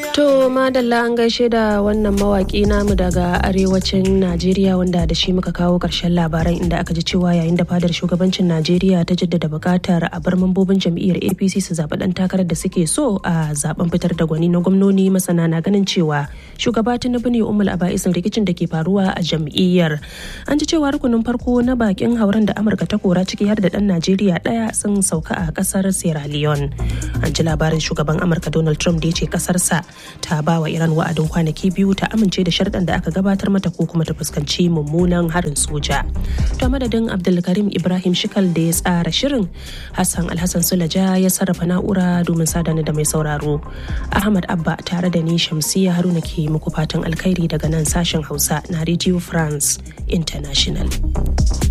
To madalla an gaishe da wannan mawaki namu daga arewacin Najeriya wanda da shi muka kawo ƙarshen labaran inda aka ji cewa yayin da fadar shugabancin Najeriya ta jaddada buƙatar a bar mambobin jam'iyyar APC su zaɓi ɗan takarar da suke so a zaben fitar da gwani na gwamnoni masana na ganin cewa shugaba Tinubu ne umul aba'isin rikicin da ke faruwa a jam'iyyar. An ji cewa rukunin farko na bakin hauren da Amurka ta kora ciki har da ɗan Najeriya ɗaya sun sauka a ƙasar Sierra Leone. An ji labarin shugaban Amurka Donald Trump da ya ce ƙasarsa ta ba wa Iran wa'adin kwanaki biyu ta amince da sharɗan da aka gabatar mata ko kuma ta fuskanci mummunan harin soja. To madadin Abdulkarim Ibrahim Shikal da ya tsara shirin Hassan Alhassan Sulaja ya sarrafa na'ura domin sadana da mai sauraro. Ahmad Abba tare da ni Shamsiya Haruna ke muku fatan alkhairi daga nan sashen Hausa na Radio France International.